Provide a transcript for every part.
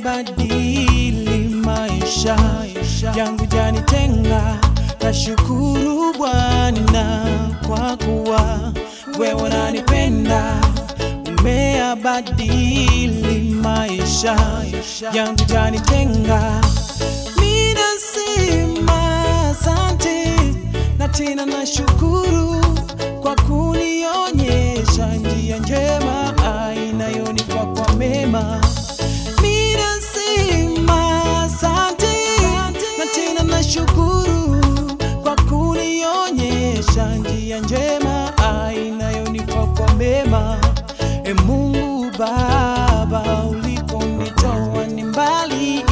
umeyabadili maisha yangu janitenga. Nashukuru Bwana kwa kuwa wewe unanipenda, umeyabadili maisha yangu janitenga. Mimi nasema asante na tena nashukuru kwa kunionyesha njia njema inayonifaa kwa mema. Mimi nasema asante na tena nashukuru kwa kunionyesha njia njema inayonifaa kwa mema. E Mungu Baba, ulikonitoa ni mbali,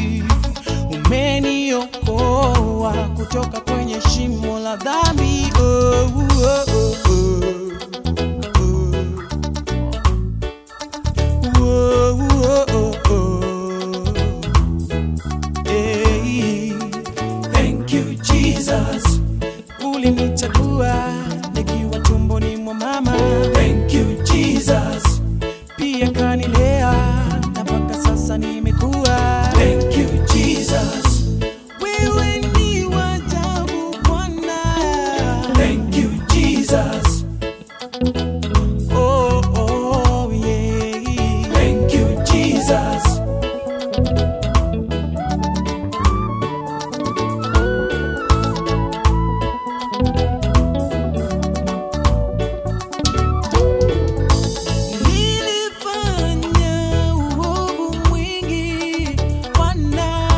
umeniokoa kutoka kwenye shimo la dhambi. Oh, oh, oh, oh. Oh, oh, oh, oh. Hey. Thank you Jesus, ulinichagua nikiwa tumboni mwa mama. Thank you Jesus, pia kanilea na mpaka sasa nimekuwa. Thank you Jesus, wewe ni wa ajabu Bwana. Thank you Jesus. Oh, oh, yeah. Thank you, Jesus. Nilifanya uovu mwingi, Bwana.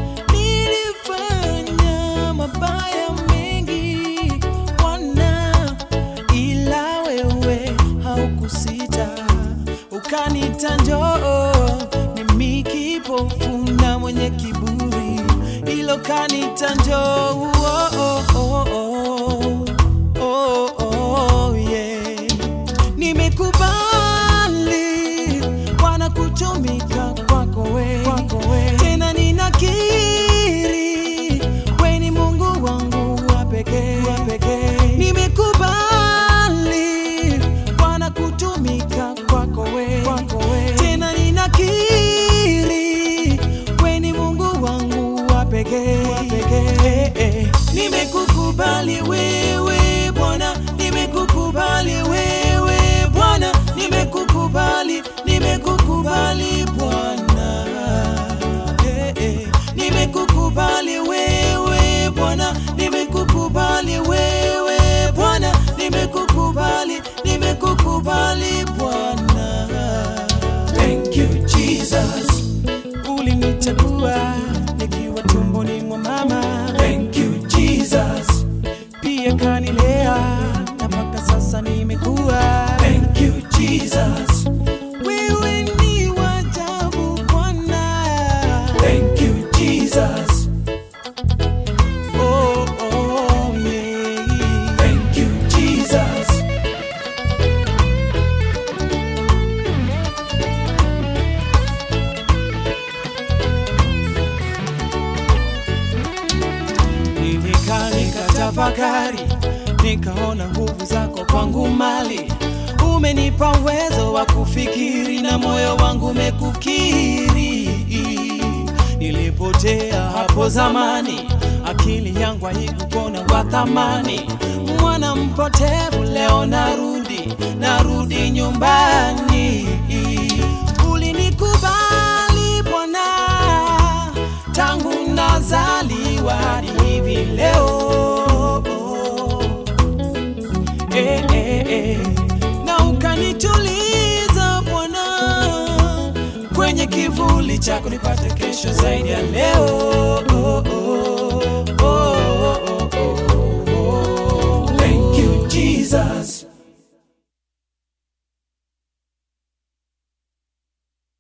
Nilifanya mabaya mengi, Bwana ila wewe haukusita, ukanita njoo. Mimi kipofu na mwenye kiburi, ilo kanita njoo. Oh, oh, oh, oh. Oh, oh, yeah. Nimekubali Bwana kutumika kwako we, tena ninakiri we ni Mungu wangu wa pekee. Nimekubali Bwana kutumika kwako we, tena ninakiri we ni Mungu wangu wa pekee. Nimekukubali wewe Bwana, nimekukubali wewe Bwana, nimekukubali, nimekukubali Bwana, Eh, eh. nimekukubali wewe Bwana, nimekukubali wewe Bwana, nimekukubali, nimekukubali Bwana. Thank you Jesus, ulinichagua nikiwa tumboni mwa mama. Thank you Jesus, pia kanilea na mpaka sasa nimekuwa. Thank you Jesus, wewe ni wa ajabu Bwana. Thank you Jesus. Oh, oh, yeah. Thank you Jesus. Nilikaa nikatafakari, nikaona nguvu zako kwangu mali. Umenipa uwezo wa kufikiri na moyo wangu umekukiri. Nilipotea hapo zamani, akili yangu haikuona wa thamani. Mwana mpotevu leo narudi, narudi nyumbani. Ulinikubali Bwana tangu nazaliwa hadi hivi leo eh, eh, eh. na ukanituliza Bwana kwenye kivuli chako nipate kesho zaidi ya leo oh, oh, oh, oh, oh, oh. Thank you Jesus